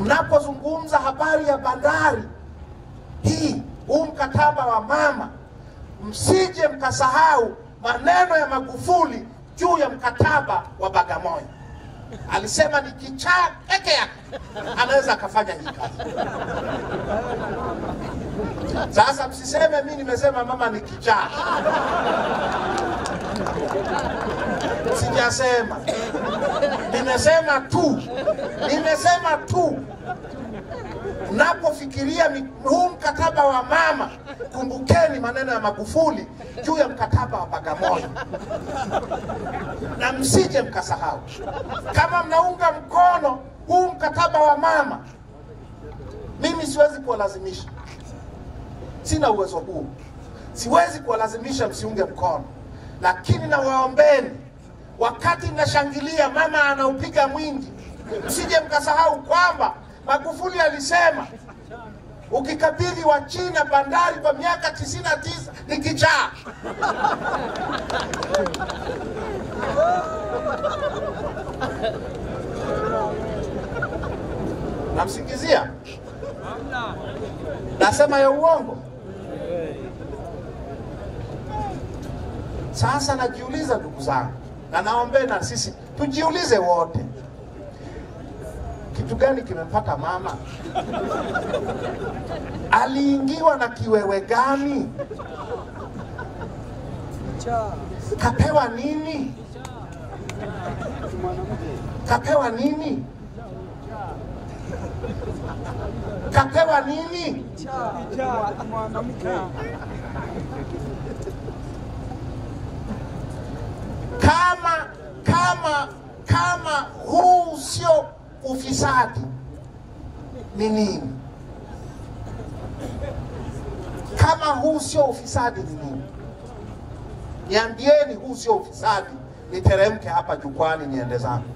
mnapozungumza habari ya bandari hii, huu mkataba wa mama, msije mkasahau maneno ya Magufuli juu ya mkataba wa Bagamoyo. Alisema ni kichaa peke yake anaweza akafanya hii kazi. Sasa msiseme mi nimesema mama ni kichaa, sijasema, nimesema tu, nimesema tu Mnapofikiria mi- huu mkataba wa mama, kumbukeni maneno ya Magufuli juu ya mkataba wa Bagamoyo, na msije mkasahau. Kama mnaunga mkono huu mkataba wa mama, mimi siwezi kuwalazimisha, sina uwezo huu, siwezi kuwalazimisha msiunge mkono, lakini nawaombeni, wakati mnashangilia mama anaupiga mwingi, msije mkasahau kwamba Magufuli alisema ukikabidhi wa China bandari kwa miaka 99 ni kichaa. Namsingizia? Nasema ya uongo? Sasa najiuliza ndugu zangu, na naombeni na sisi tujiulize wote, kitu gani kimempata mama? Aliingiwa na kiwewe gani? Kapewa nini? Kapewa nini? Kapewa nini? Kama kama kama huu sio ufisadi ni nini? Kama huu sio ufisadi ni nini? Niambieni, huu sio ufisadi, niteremke hapa jukwani niende zangu.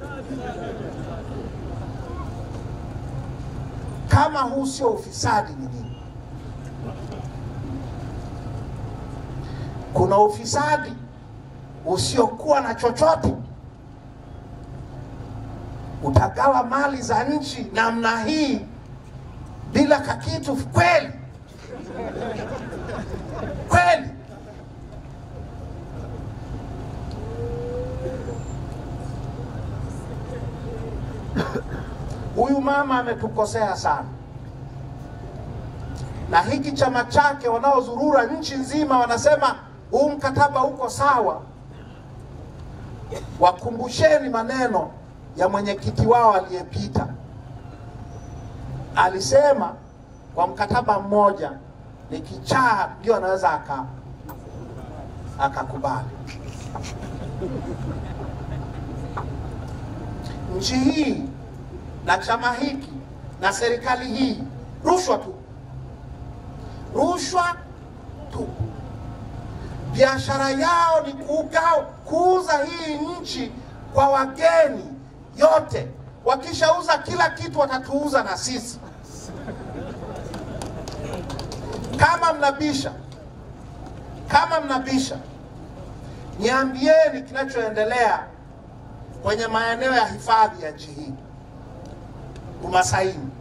Kama huu sio ufisadi ni nini? Kuna ufisadi usiokuwa na chochote utagawa mali za nchi namna hii bila kakitu kweli kweli? Huyu mama ametukosea sana, na hiki chama chake wanaozurura nchi nzima wanasema huu mkataba uko sawa. Wakumbusheni maneno ya mwenyekiti wao aliyepita, alisema kwa mkataba mmoja ni kichaa ndio anaweza aka akakubali. Nchi hii na chama hiki na serikali hii, rushwa tu, rushwa tu. Biashara yao ni kuuga- kuuza hii nchi kwa wageni yote. Wakishauza kila kitu, watatuuza na sisi. Kama mnabisha, kama mnabisha, niambieni kinachoendelea kwenye maeneo ya hifadhi ya nchi hii, Umasaini.